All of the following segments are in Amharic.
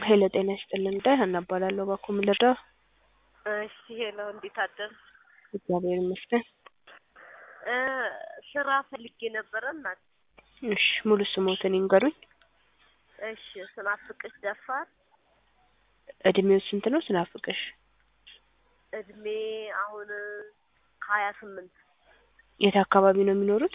ሄሎ ጤና ይስጥልን ዳይ ሀና እባላለሁ። እባክዎ ምን ልርዳው? እሺ ሄሎ እንዴት አደር? እግዚአብሔር ይመስገን። እ ስራ ፈልጌ ነበረ እናት። እሺ ሙሉ ስሞትን ይንገሩኝ። እሺ ስናፍቅሽ ደፋር እድሜው ስንት ነው ስናፍቅሽ? እድሜ አሁን ሀያ ስምንት የት አካባቢ ነው የሚኖሩት?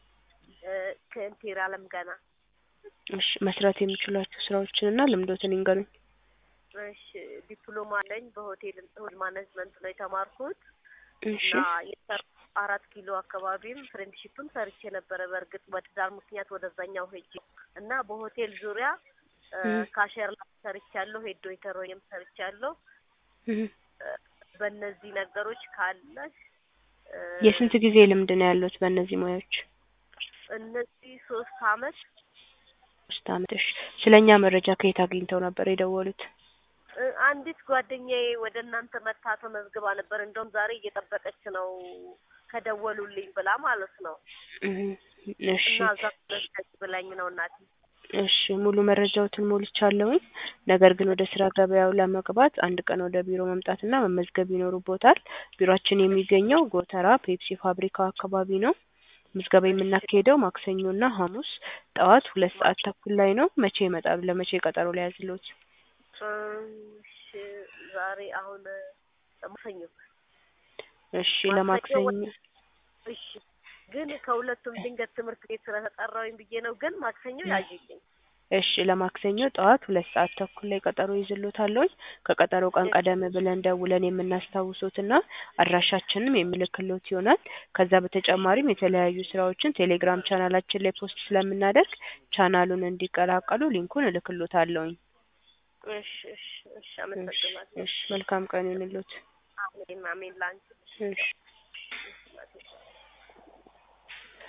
ከእንቴር አለም ገና እሺ መስራት የሚችሏቸው ስራዎችንና ልምዶትን ይንገሩኝ። እሺ ዲፕሎማ አለኝ በሆቴል ሆቴል ማኔጅመንት ነው የተማርኩት እሺ እና የሰር አራት ኪሎ አካባቢም ፍሬንድሺፕም ሰርቼ ነበረ። በእርግጥ በትዳር ምክንያት ወደዛኛው ሄጄ እና በሆቴል ዙሪያ እ እም። ካሸር ላይ ሰርቻለሁ፣ ሄድ ዌይተር ሆኜም ሰርቻለሁ። እህ። እ በእነዚህ ነገሮች ካለሽ እ የስንት ጊዜ ልምድ ነው ያሉት በእነዚህ ሙያዎች? እነዚህ ሶስት አመት ሶስት አመት። እሺ ስለኛ መረጃ ከየት አግኝተው ነበር የደወሉት? እ አንዲት ጓደኛዬ ወደ እናንተ መታ ተመዝግባ ነበር። እንደውም ዛሬ እየጠበቀች ነው ከደወሉልኝ ብላ ማለት ነው። እህ። እሺ እና እዛ መለስከች ብላኝ ነው እናቴ። እሺ ሙሉ መረጃዎትን ሞልቻለሁኝ። ነገር ግን ወደ ስራ ገበያው ለመግባት አንድ ቀን ወደ ቢሮ መምጣትና መመዝገብ ይኖርቦታል። ቢሮአችን የሚገኘው ጎተራ ፔፕሲ ፋብሪካው አካባቢ ነው። ምዝገባ የምናካሄደው ማክሰኞና ሐሙስ ጠዋት ሁለት ሰዓት ተኩል ላይ ነው። መቼ ይመጣሉ? ለመቼ ቀጠሮ ሊያዝልዎት? እሺ ዛሬ አሁን ማክሰኞ እሺ ማክሰኞ ለማክሰኞ እሺ ግን ከሁለቱም ድንገት ትምህርት ቤት ስለተጠራሁኝ ብዬ ነው። ግን ማክሰኞ ያዥልኝ። እሺ ለማክሰኞ ጠዋት ሁለት ሰዓት ተኩል ላይ ቀጠሮ ይዝሎታለሁኝ። ከቀጠሮ ቀን ቀደም ብለን ደውለን የምናስታውሶትና አድራሻችንም የምልክሎት ይሆናል። ከዛ በተጨማሪም የተለያዩ ስራዎችን ቴሌግራም ቻናላችን ላይ ፖስት ስለምናደርግ ቻናሉን እንዲቀላቀሉ ሊንኩን እልክሎታለሁኝ። እሺ እሺ እሺ እሺ አመሰግናለሁ። እሺ መልካም ቀን ይሁንልዎት። አሜን አሜን ላንቺ እሺ